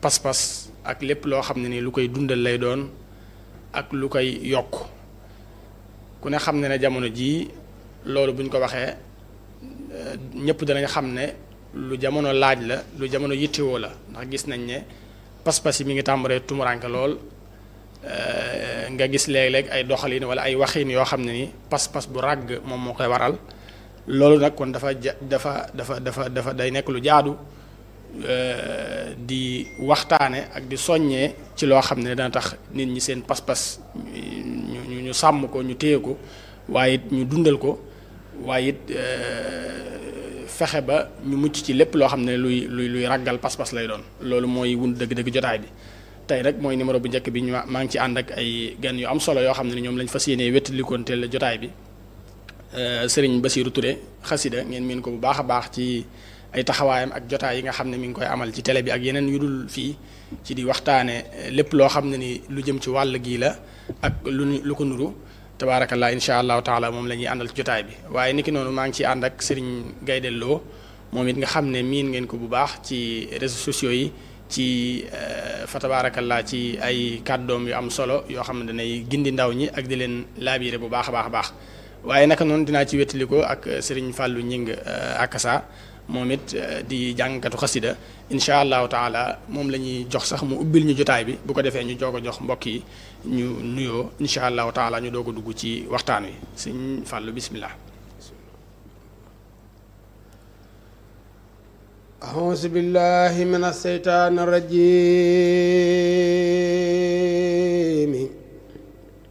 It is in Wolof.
pas-pas ak lépp loo xam ne ni lu koy dundal lay doon ak lu koy yokk ku ne xam ne ne jamono jii loolu bu ñu ko waxee ñëpp danañ xam ne lu jamono laaj la lu jamono yittewoo la ndax gis nañ ne pas-pas yi mi ngi tàmbaree tumuranke lool nga gis léeg-léeg ay doxalin wala ay waxin yoo xam ne ni pas-pas bu ràgg moom moo koy waral loolu nag kon dafa ja dafa dafa dafa dafa day nekk lu jaadu di waxtaane ak di soññee ci loo xam ne dana tax nit ñi seen pas-pas ñu ñu sàmm ko ñu téye ko waaye it ñu dundal ko waaye it fexe ba ñu mucc ci lépp loo xam ne luy luy luy raggal pas-pas lay doon loolu mooy wun dëgg-dëgg jotaay bi tey rek mooy numéro bu njëkk bi ñu maa ngi ci ànd ak ay gan yu am solo yoo xam ne ñoom lañ fas yéenee wéttalikonteel jotaay bi sëriñ Basiiru Ture xasida ngeen miin ko bu baax a baax ci ay taxawaayam ak jotaay yi nga xam ne mi ngi koy amal ci télé bi ak yeneen yu dul fii ci di waxtaane lépp loo xam ne ni lu jëm ci wàll gii la ak lu lu ko nuru tabaarakallah insha allahu taala moom la ñuy àndal ci jotaay bi waaye niki noonu maa ngi ciy ànd ak sëriñ Gaydelloo moom it nga xam ne miin ngeen ko bu baax ci réseaux sociaux yi ci fa tabaarakallah ci ay kàddoom yu am solo yoo xam ne danay gindi ndaw ñi ak di leen laabiire bu baax a baax a baax waaye naka noonu dinaa ci wettaliko ak sëriñ Fàllu Ñing akasa moom it di jàngkatu xasida incha allahu taala moom la ñuy jox sax mu ubbil ñu jotaay bi bu ko defee ñu joog a jox mbokk yi ñu nuyoo incha allahu taala ñu doog a dugg ci waxtaan wi sëñ Fàllu bismillah أعوذ بالله من الشيطان الرجيم